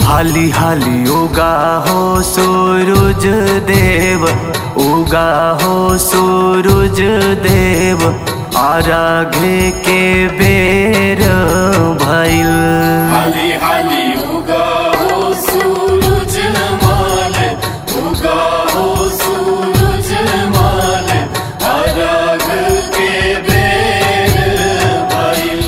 हाली हाली उगा हो सूरज देव उगा हो सूरज देव आराघे के बेर भइल हाली हाली उगा हो सूरज माल उगा हो सूरज माल अरग के बेर भइल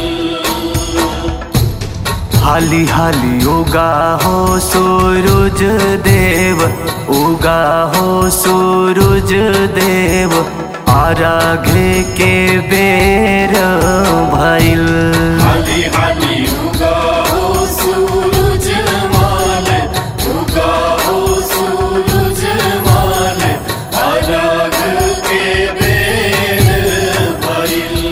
हाली हाली उगा हो सूरज देव उगा हो सूरज देव आराघे के बेर भइल हाली हाली उगा हो सूरज माल उगा हो सूरज माल अरग के बेर भइल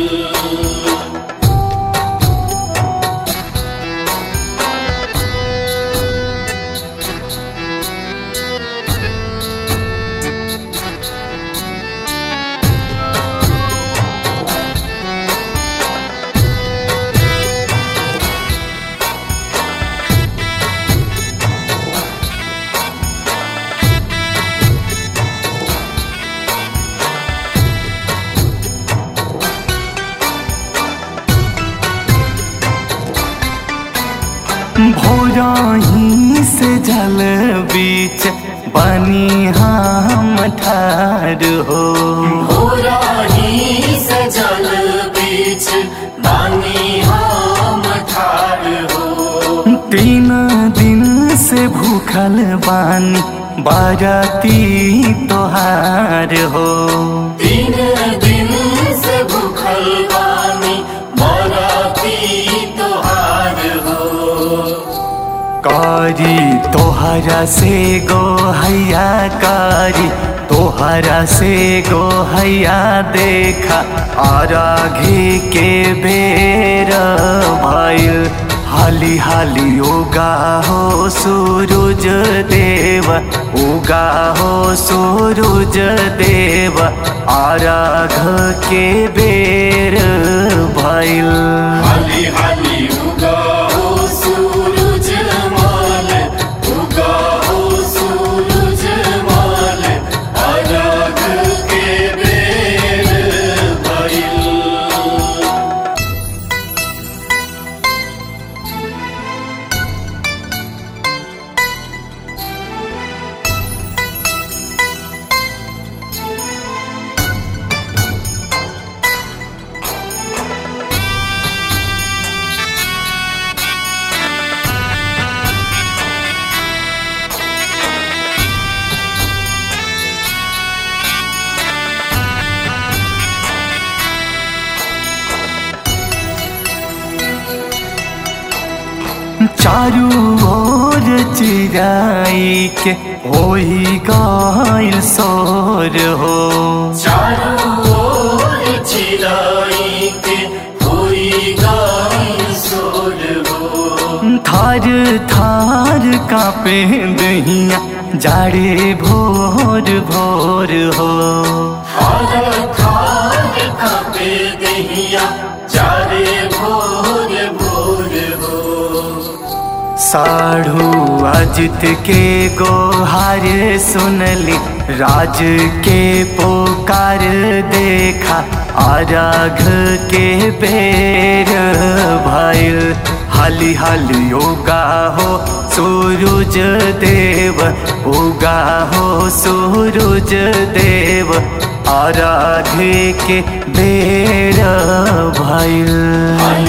भोरही से जल बीच बनी हम ठार हो होराही से जल बीच बानी हम ठार हो तीन दिन से भूखल बानी बाराती तोहार हो तीन दिन से भूखल बानी बराती तोहार हो कारी तोहरा से गो हैया कारी तोहरा से गो हैया देखा आराघे के बेर भइल हाली हाली उगा हो सूरज देव उगा हो सूरज देव आराघ के बेर भइल हाली हाली उगा हो सूरज माल उगा हो सूरज माल अरग के बेर भइल चारू ओर चिराई के होई गइल सोर हो चारों ओर चिराई के होई गाई सोर हो थार थार कापे दहिया जाड़े भोर भोर हो हर खार कापे दहिया चारे भोर भोर हो साढ़ू अजित के गोहार सुनली राज के पोकार देखा आराघ के बेर भइल हाली हाली उगा हो सूरज देव उगा हो सूरज देव आराघे के बेर भइल